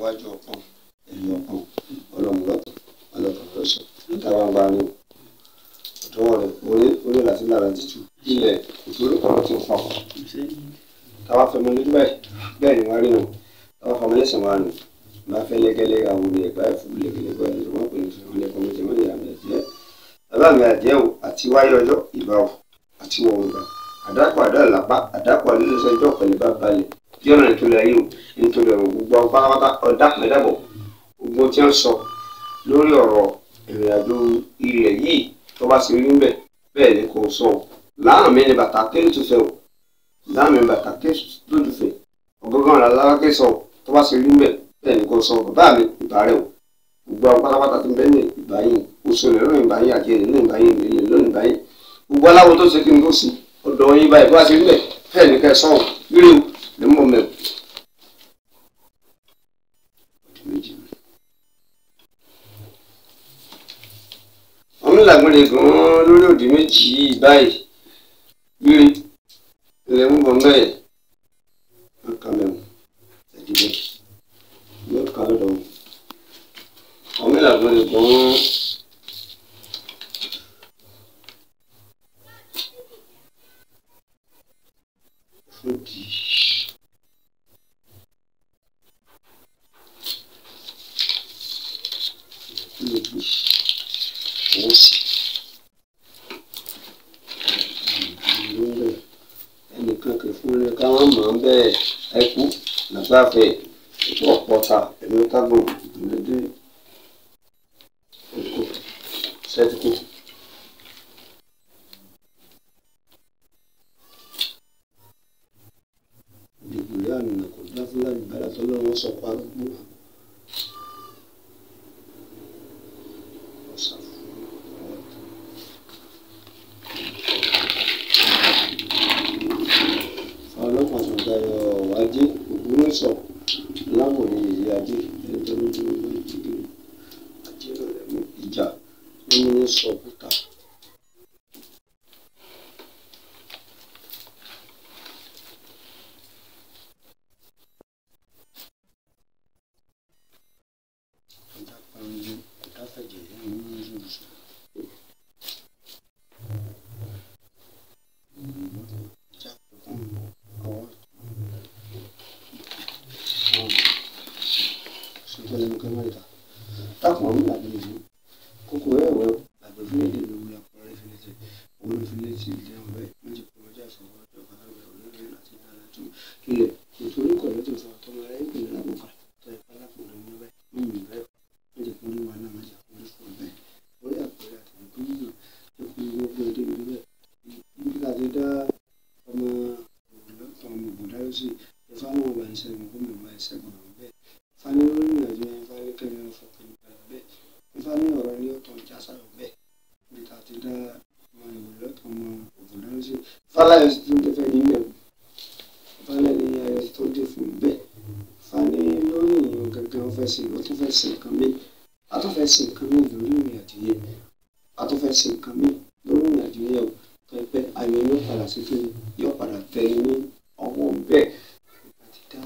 iwájú ọpọ́n ẹ̀yìn ọpọ́n ọlọ́mù lọ́tọ̀ ọlọ́tọ̀ lọ́sọ̀ táwa ń bá ní ọ̀tọ́wọ́ rẹ̀ orí orí láti lára títù ilẹ̀ ìtòrí kan ti fọ́ táwa fẹmọ lójú báyìí bẹ́ẹ̀ ni wọ́n rí nù táwa fọmọ lẹ́sẹ̀ wọn nù bá fẹ́ lẹ́gẹ́lẹ́ àwọn olè ẹ̀gbá ẹ̀fọ́ lẹ́gẹ́lẹ́ gbọ́ ẹ̀dùn wọn pè ní fún ọlẹ́kọ́ méjì wọ́n yà mí ẹ̀jẹ̀ bàbá mi àjẹ́ o àti wáyé ọjọ́ ìbá o àti wọ̀ ọ̀gbà àdàpọ̀ àdá làpá àdàpọ̀ àlélẹ́sẹ̀ ọjọ́ pẹ̀lú bá balẹ̀ yọ̀nà nítorí ayé o nítorí ọ̀rọ̀ gbogbo àwọn pátápátá ọ̀dà mẹ́dàbọ̀ gbogbo tí wọ́n sọ lórí ọ̀rọ̀ ìrìnàjò ilẹ̀ yìí tó bá sì rí ń bẹ̀ bẹ́ẹ̀ ni kò sọ o láàmì ni bàtà kéré tó fẹ́ o láàmì ni bàtà kéré tó tó fẹ́ ọgọ́gán ọ̀la lálákè sọ o tó bá sì rí ń bẹ̀ bẹ́ẹ̀ ni kò sọ bàbá mi ìbá rẹ̀ o gbogbo àwọn pátápátá ti bẹ́ẹ̀ ní ìbáyìí oṣù rẹ̀ lónìí ìbáyìí àti èrè lónìí ìbáyìí ìrìnlẹ̀ lónìí ìbáyìí gbogbo aláwo tó ṣe kí n tó sí ọ̀dọ̀ yín báyìí tó bá sì rí bẹ̀ bẹ́ẹ̀ ni kẹ́ sọ̀rọ̀ rí o ní mọ̀ mẹ́wò. wọ́n ń làgbọ́dẹ gan-an lórí òdì méjì yìí báyìí gbére ilẹ̀ ń bọ̀ mẹ́ẹ̀ wọ́n kà mẹ́wọ̀n ẹ̀dínlẹ̀ yóò kà lọ́dọ̀ wọn. wọ́n ń làgbọ́dẹ gan-an. Fúdì. Fúdì òun sì ẹnìkan kì í fún ní káwọn mọ̀ ń bẹ́ẹ̀ ẹkú nàgbàfẹ́ ètò ọ̀pọ̀ta ẹ̀mí kágbọ̀n ìdílé èkó sẹ́tìkù. ìdìbò yá àmì kò dá fúlàní bàrà tó lọ́wọ́ sọ pa gbogbo. ọlọ́pàá tó dayọ̀ wájú ògbómọ̀ṣọ́ lámòye èyí ajé ẹni tó lójú ọgbà ìdílé ajé rẹ̀ mú ìjà nínú sọ̀kúta. Ajá pariwo, ọ̀tá fẹ̀jẹ̀ lẹ́nu ní ìlú sọ. Ajá pẹ̀kún ọwọ́ sọ́jọ́ lẹ́nu kẹ́mẹ́rìkà. Dákun ọ̀hún làbí ìlú. Kókó ẹ̀ wẹ́ làbí fún èdè lórí àpọ̀rẹ́ ìfìlẹ̀tẹ̀. Òun ìfìlẹ̀tì ìdí àwọn bẹ́ẹ̀ méjì kò wọ́n jà fọwọ́ ọjọ́ kan lábẹ́ olórí láti dára tó kílẹ̀. Nítorí kọ̀ọ̀lẹ́ tó sọ tọmọ rẹ̀ ìpìlẹ̀ lábùkà tó ẹ̀ka lápòlẹ̀ ní ọbẹ̀ mímì bẹ́ẹ̀ méjì kò ní wà náà méjì kò ní fún ọbẹ̀. Orí àpẹẹrẹ àtẹ̀wé gómìnà tó kún gbogbo èdè ìlú bẹ́ẹ̀. Níbi láti dá ọmọ òwúlọ́ tọmọ òbòdáyọ̀ sí ìfáwọn ọba ìṣẹ́gun gómìnà ọba ìṣẹ́gun àwọn bẹ́ẹ̀. Fani lórí ìrìnàjò yẹn fani kẹ́mi ọ̀fọ̀ kẹ́mi pẹ̀lú bẹ́ẹ̀. Fani ọ̀rọ̀ ní ọ̀tọ̀ ìjà sáyọ̀ bẹ́ẹ̀. Níbi tá a ti dá ọmọ ìwòlọ́ tọmọ òbòdáyọ̀ sí. Fáláyọ̀ sì tún tẹ́fẹ́ ní bẹ́ẹ̀. Fáláyọ̀ ní ayọ̀ tó dé fún bẹ́ẹ̀. Fani lórí ìyẹn gangan fẹ́ sí ó tún fẹ́ sí nǹkan mi. A tún fẹ́ sí nǹkan mi lórí ìrìnàjò yẹn. A tún fẹ́ sí nǹkan mi lórí ìrìnàjò yẹn o. Pẹ́pẹ́ ayọ̀ yóò padà sí kí yóò padà tẹ̀lé ní ọwọ́ bẹ́ẹ̀. Àti dá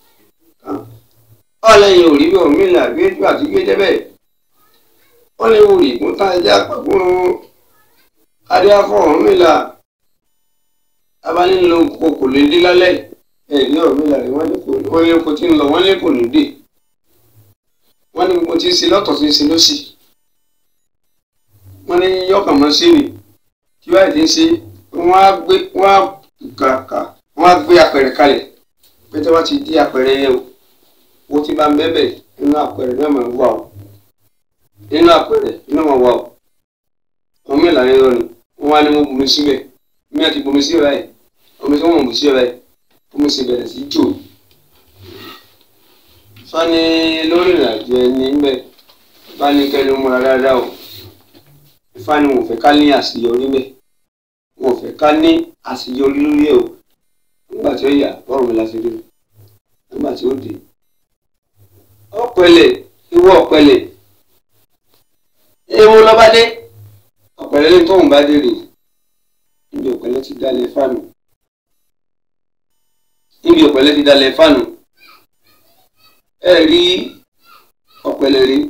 ọlẹ́yin ò rí bí òun mílíọ̀nù àgbéjú àti gbé débẹ̀ wọ́n lè wò rí kún tá ẹja pàpọ̀ adéáfọ̀ ọ̀hún mílà abánilò kò kò lè dé lálẹ́ ẹ̀ ní ọ̀hún mílà rí wọ́n ní kò wọ́n ní kò tí ń lọ wọ́n ní kò ní dé wọ́n ní gbogbo tí ń ṣe lọ́tọ̀ tí ń ṣe lọ́sì wọ́n ní yọkàn mọ́ sí ni tí báyìí ti ń ṣe wọ́n á gbé wọ́n á kàkà wọ́n á gbé apẹ̀rẹ̀ kalẹ̀ pé tí wọ́n ti di apẹ̀rẹ̀ yẹn o owó tí bá ń bẹ́bẹ̀ nínú àpẹẹrẹ náà máa ń wà o nínú àpẹẹrẹ náà máa wà o ọmọ ìlànà ẹ̀rọ ni wọ́n wá ní wọ́n bomi síbẹ̀ mi àti bomi sí ọ̀rá yìí omi tí wọ́n mọ̀ sí ọ̀rá yìí bomi sì bẹ̀rẹ̀ sí jò fani lórí ìrìnàjò ẹni ńbẹ fani kẹnu múra dáadáa o fani wọn ò fẹ́ ká ní àṣeyọrí mẹ́ wọn ò fẹ́ ká ní àṣeyọrí lórí ẹ̀ o nígbà tí ó yà bọ́ọ̀rù mi láti rí nígbà tí ó dé ọ̀pẹ̀lẹ̀ ìwọ ọ̀pẹ̀lẹ̀ ewu lọ́ba dé ọ̀pẹ̀lẹ̀ lẹ́yìn tóun bá dé rè níbi ọ̀pẹ̀lẹ̀ ti dalẹ̀ fáànù níbi ọ̀pẹ̀lẹ̀ ti dalẹ̀ fáànù ẹ rí ọ̀pẹ̀lẹ̀ rí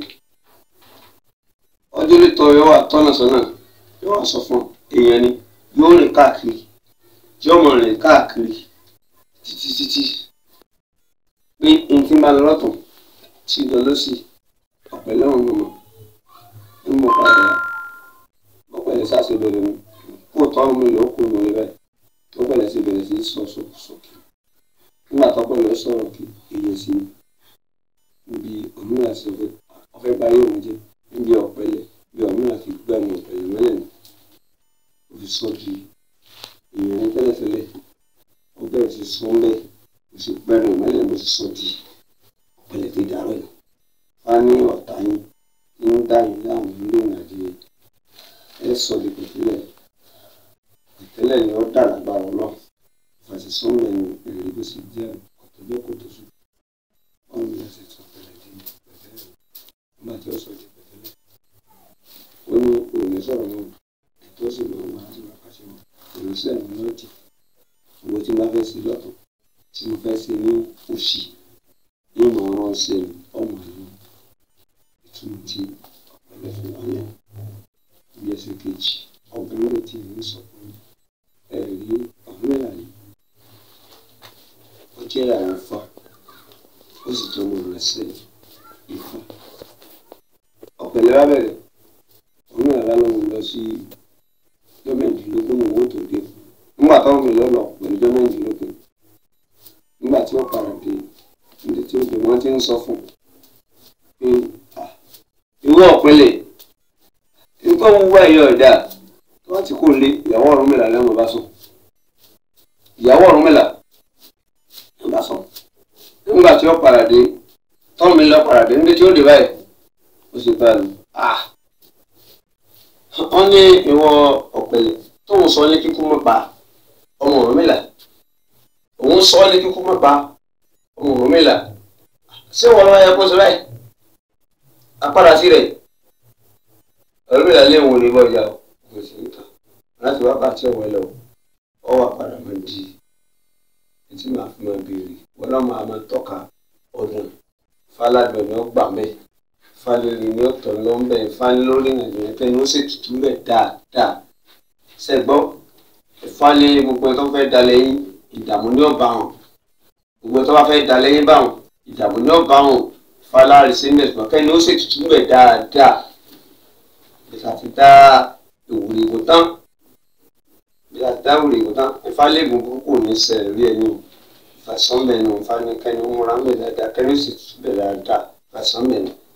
ọjọ́ lítọ́ yóò wà tọ́nà sọ́nà yóò wà sọ fún èèyàn ni yóò rìn káàkiri yóò mọ̀ rìn káàkiri títí títí pé n ti máa lọ lọ́tún tí lọ lọ́sì ọ̀pẹ̀lẹ̀ ọ̀hún ló mọ̀ ń mọ̀ padà ọ̀pẹ̀lẹ̀ sáṣẹ bẹ̀rẹ̀ mi kó tọ́ mi lọ kó mi rí báyìí ọ̀pẹ̀lẹ̀ sì bẹ̀rẹ̀ sí sọ sókè nígbà tọ́pẹ̀lẹ̀ sọ̀rọ̀ kí èyí sí níbi òmìnira sí ọ̀fẹ́ báyé òun jẹ́ níbi ọ̀pẹ̀lẹ̀ bí òmìnira fi gbá ní ọ̀pẹ̀lẹ̀ mẹ́lẹ̀ ní òfi sọ di èèyàn ní tẹ́lẹ̀tẹ́lẹ̀ ó bẹ̀rẹ̀ sí sọ ńbẹ́ ó sì gbẹ́nu mẹ́lẹ̀ ló sì sọ di ọ̀pẹ̀lẹ̀ fi dàrọ̀ yìí wá ní ọ̀tá yín ń dá yín láwọn ilé ìrìnàjò ẹ sọ di pẹ̀tẹ́lẹ̀ pẹ̀tẹ́lẹ̀ ni ó dà lágbára ọlọ́ fàṣẹ sọ́mọ̀ ẹni èrè bó sì jẹ́ ọ̀tọ̀jọ́ kò tó sùn ọ̀hún ni a sì sọ pẹ̀lẹ́ di pẹ̀tẹ́lẹ̀ nígbà tí ó sọ di pẹ̀tẹ́lẹ̀ ó ní òní sọ̀rọ̀ náà ètò sì máa wà láti máa pàṣẹ wọn ìránṣẹ́ mi náà jì owó tí mo fẹ́ sí lọ́tọ̀ tí mo fẹ́ sí ní òṣì ní ìmọ̀ ọ̀rọ̀ ṣe ọmọ ìlú ìtumọ̀ tí ọ̀pẹ̀lẹ̀ fún wa yẹn bí ẹsẹ̀ kejì ọ̀gbìn lè ti ní sọ fún ẹ̀rí ọ̀húnmẹ́lá ni ó jẹ́ àwọn fa ó sì tó mọ̀ rẹ̀ sí ìfà ọ̀pẹ̀lẹ̀ bá bẹ̀rẹ̀ ọ̀húnmẹ́lá bá lọ́wọ́ lọ sí jọ́mẹ̀ẹ́dínlógún ní owó tó dé nígbà táwọn mi lọ́lọ́ pẹ̀lú jọ́mẹ̀ẹ́dínlógún nígbà tí ó padà dé níbi tí ó dé wọ́n ti ń sọ fún pé ìwé ọ̀pẹ̀lẹ̀ nǹkan wúwo ẹ̀yọ ẹ̀dá tí wọ́n ti kó lé ìyàwó Ọ̀rúnmìlà lẹ́wọ̀n bá sùn ìyàwó Ọ̀rúnmìlà ló bá sùn nígbà tí ó padà dé tọ́wọ́n mi lọ padà dé níbi tí ó dé báyìí ó sì bá lù á wọ́n ní ìwọ ọ̀pẹ̀lẹ̀ tóun sọ ní kíkú mọ́ pa ọmọ Ọ̀rúnmìlà òun sọ ní kíkú mọ́ pa ọmọ Ọ̀rúnmìlà ṣé wọn lọ́wọ́ yẹ kó sọ báyìí apára sí rẹ̀ Ọ̀rúnmìlà lé wọn ò ní bọ́ ìjà o kò sí nǹkan láti wákàtí ọ̀wọ́ lọ ọ wà padà máa di etí máa fi máa béèrè wọn náà máa máa tọ́ka ọdún fáládùn ni ó gbà mẹ́ falẹ́rì ni ó tọ̀ lọ́ mbẹ́ falẹ́lórí nàìjíríà pé ní ó sì tutù bẹ̀ dáadáa sẹ́gbọ́ ìfalẹ́ gbogbo ẹ̀ tó fẹ́ dalẹ̀ yín ìdààmú ni ó bá wọn gbogbo ẹ̀ tó bá fẹ́ dalẹ̀ yín bá wọn ìdààmú ni ó bá wọn falárì sí mẹ́sàn-án kẹ́ ni ó sì tutù bẹ̀ dáadáa ìsàtì dá ìwúrí ìwò tán ìsàtì dá ìwúrí ìwò tán ìfalẹ́gùn burúkú ní sẹ́ẹ̀ rí ẹni ìfàsánbẹ̀nu ìfanikẹ́ni múra ń bẹ̀ dáadáa kẹ́ni ó sì tutù bẹ̀ dáadáa ìfàsánbẹ̀nu